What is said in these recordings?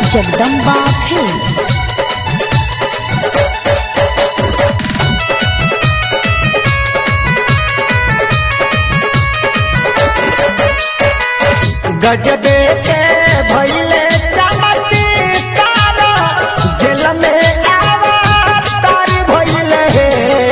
Jagdamba films गजबे के भइले चमत्कार जेल में अवतार भइले हे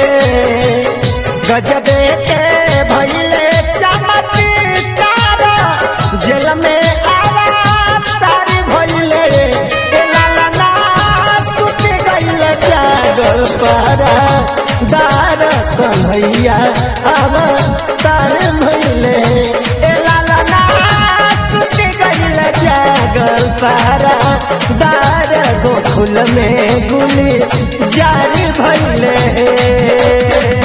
गजबे के भइले चमत्कार जेल में अवतार भइले ए लाला ना सुत गइले जागल पारा दार कन्हैया अवतार भइले ए लाला ना सुत गइले जागल पारा दार गोकुल में गुली जारी भइले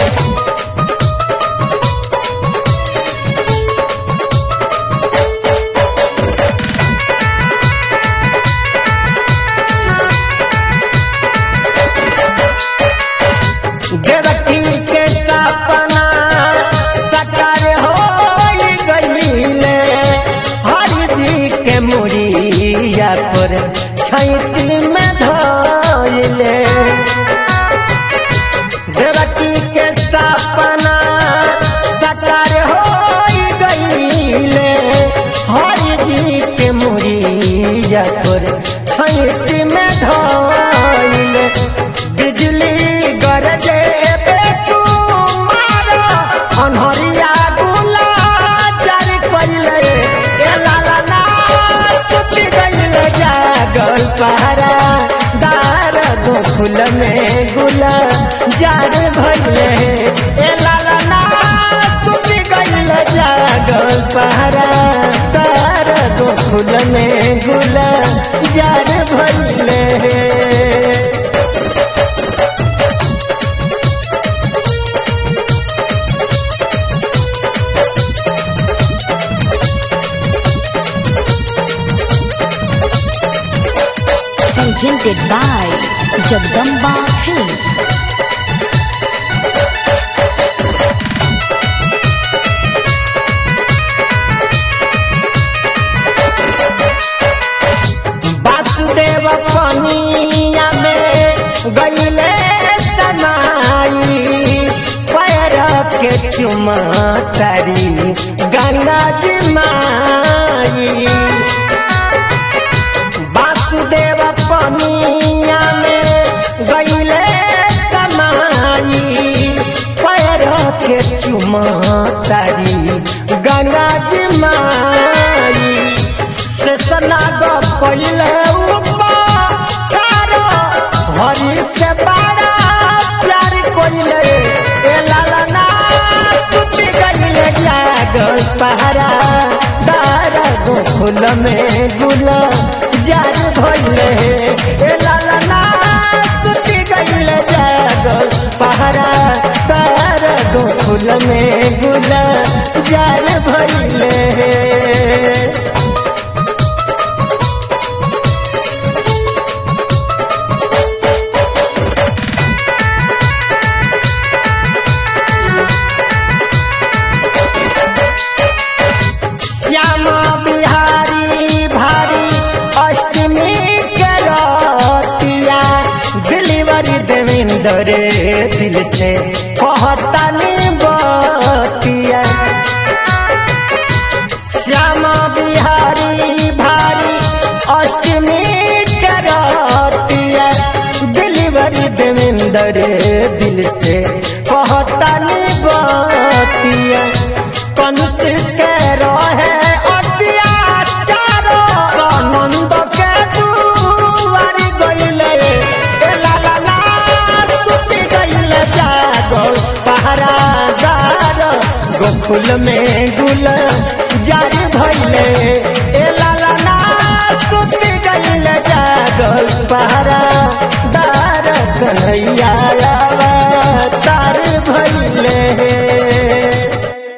देवकी के सपना सकार हो गईले हरि जी के मुड़िया पर छैती में धोइले देवकी के सपना सकार हो गईले हरि जी के मुड़िया पर छैती में धोइले बिजली गरजे बेसुमार अनहरिया गुला जारी कइले ए लाला ना सुति गइले जागल पारा दार गोकुल में गुला जार भइले ए लाला ना सुति गइले जागल पारा दार गोकुल में गुला जार भइले presented by Jagdamba Films. Vasudev पनिया में गईले समाई पैर के चुमतारी गंगा जी माई वासुदेव पनिया में गईले समाई पैर के चुमतारी गंगा जी माई शेषनाग पहिले उपकार हरि से बड़ा प्यार कोइले ए लाला ना सुति गइले जागल पहरा दार गोकुल में गुल जार भइले ए लाला ना सुति गइले जागल पहरा दार गोकुल में गुल जार भइले श्याम बिहारी भारी अष्टमी के रतिया डिलीवरी देवेंद्र दिल से कहतानी बतिया श्याम बिहारी भारी अष्टमी के रतिया डिलीवरी देवेंद्र दिल से कहतानी बतिया कंस के रहे अत्याचार आनंद के दुआरी गइले ए लाला ना सुति गइले जागल पहरादार गोकुल में गुल जारी भइले ए लाला ना सुति गइले जागल पहरादार कन्हैया तार भइले